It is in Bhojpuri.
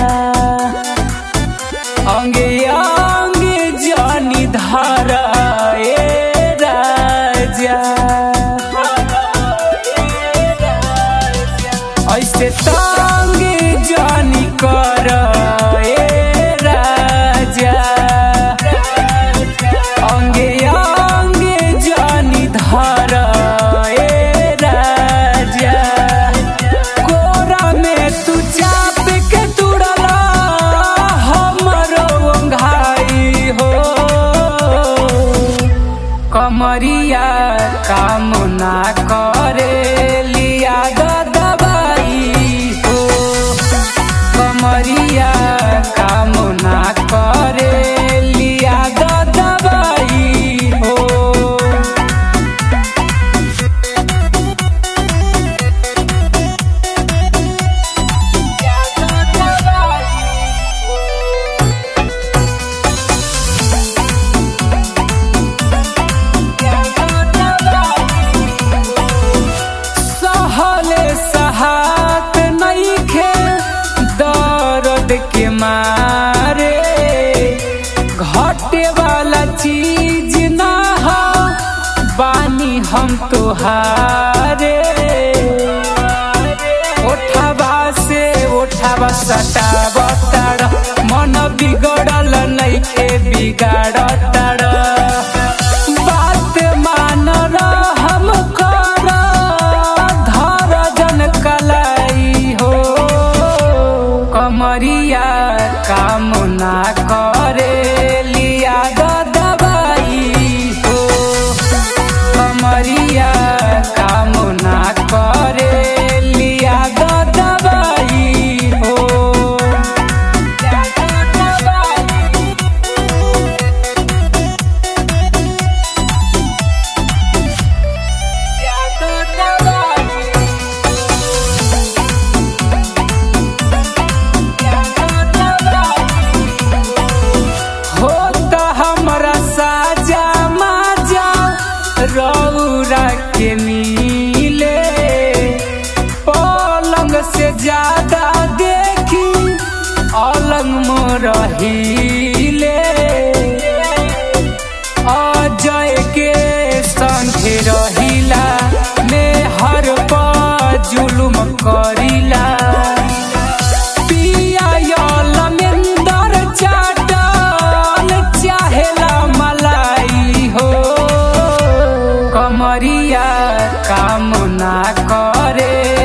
अंगे अंगे जानी धारा ए राजा ऐसे तांगे जानी कर ए राजा अंगे अंगे जानी धारा ए राजा कोरा में तू चाप के तुड़ला हमरो ओंघाई हो कमरिया काम ना करे लिया द दवाई हो कमरिया काम ना करे लिया द दवाई हो सहले सहात नइखे दर्द के मारे घटे वाला चीज ना हो बानी हम तोहारे ओठाबा से ओठाबा सटाब तार मन बिगड़ल नइखे बिगाड़ तार बात मान हम कर धर जन कलाई हो कमरिया काम ना करे लिया द दवाई हो कमरिया काम ना करे लिया द दवाई हो होता हमरा साजा माजा रौरा के मिले पलंग से ज्यादा देखी अलंग मोरहिले अजय के संगे रहिला में हर जुलुम करिला पिया यलमेंदर चाटल चाहेला मलाई हो कमरिया काम ना करे